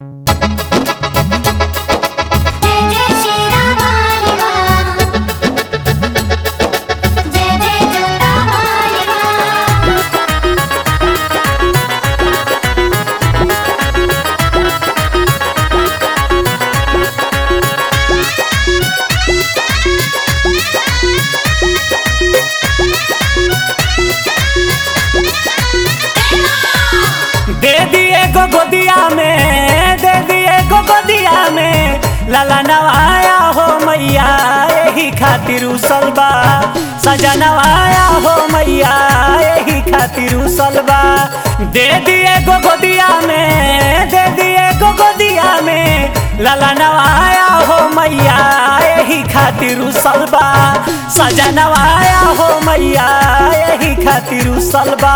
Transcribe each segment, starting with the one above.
जय जय श्री राम हरे राम जय जय जोता हरे राम दे दिए गो गोदिया में दे दिए गो गोदिया में लाला नवाया हो मैया यही खातिर उसलबा सजा नवाया हो मैया यही खातिर उसलबा दे दिए गो गोदिया में दे दिए गो गोदिया में लाला नवाया हो मैया यही खातिर उसलबा सजा नवाया हो मैया यही खातिर उसलबा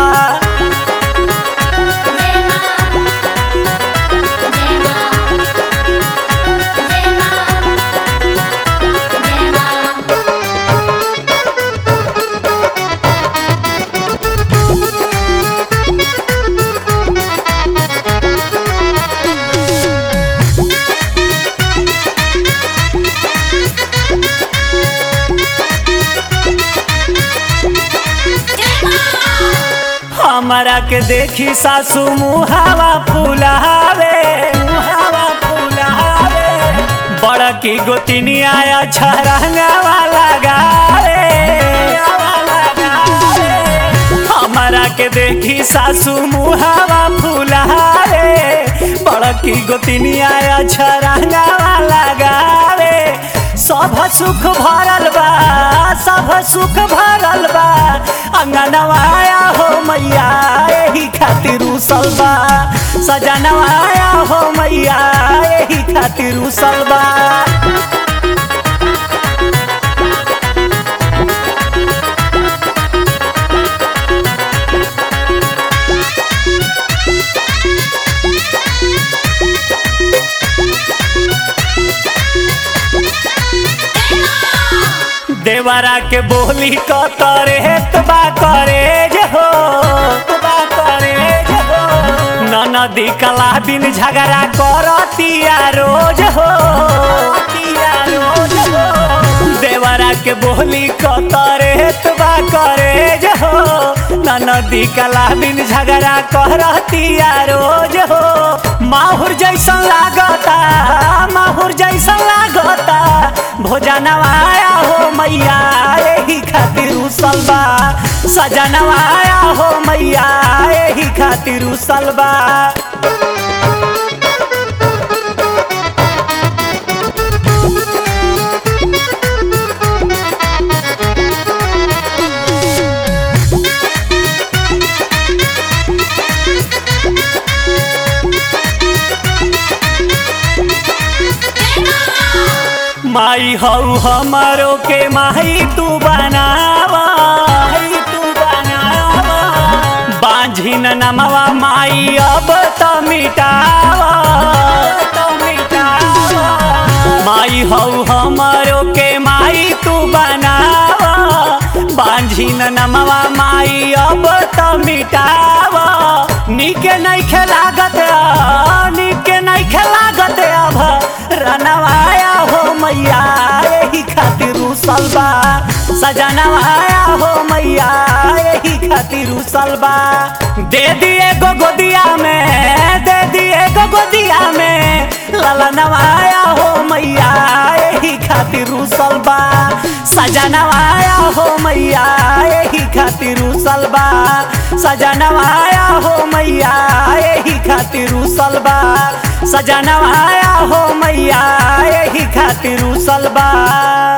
जय मां जय मां जय मां जय मां हमारा के देखी सासू मुहावा फुलावे मुहावा फुलावे बड़ा की गोतिनी आया छरंगावा लगावे हमारा के देखी सासू मुहावा फुलावे बड़ा की गोतिनी आया छरंगावा लगावे सब सुख भरल बा सब सुख भरल बा अंगनवाया हो मैया यही खातिर उसल बा सजनवाया हो मैया यही खातिर उसल बा देवरा के बोली क तरे बा करे जे हो बा करे जे हो ननदी कला बिन झगड़ा करतिया रोज हो तिया रोज हो देवरा के बोली क तरे बा करे जे हो ननदी कला बिन झगड़ा करतिया रोज हो माहुर जैसन लागता माहुर जैसन लागता भोजनवाया हो मैया यही खातिर उसलबा सजनवाया हो मैया यही खातिर उसलबा माई हऊ हमारो के माही तू बनावा माई तू बनावा बांझिन नमवा माई अब तो मिटावा तो मिटावा माई हऊ हमारो के माई तू बनावा बांझिन नमवा माई अब तो मिटावा निके नहीं खेलागत निके नहीं खेलागत अब रनवाया हो मैया यही खातिर उसलबा सजनवाया हो मैया यही खातिर उसलबा दे दिए गो गोदिया में दे दिए गो गोदिया में ललनवाया हो मैया यही खातिर उसलबा सजनवाया हो मैया यही खातिर उसलबा सजनवाया हो मैया यही खातिर उसलबा सजनवाया हो मैया यही खातिर उसलबा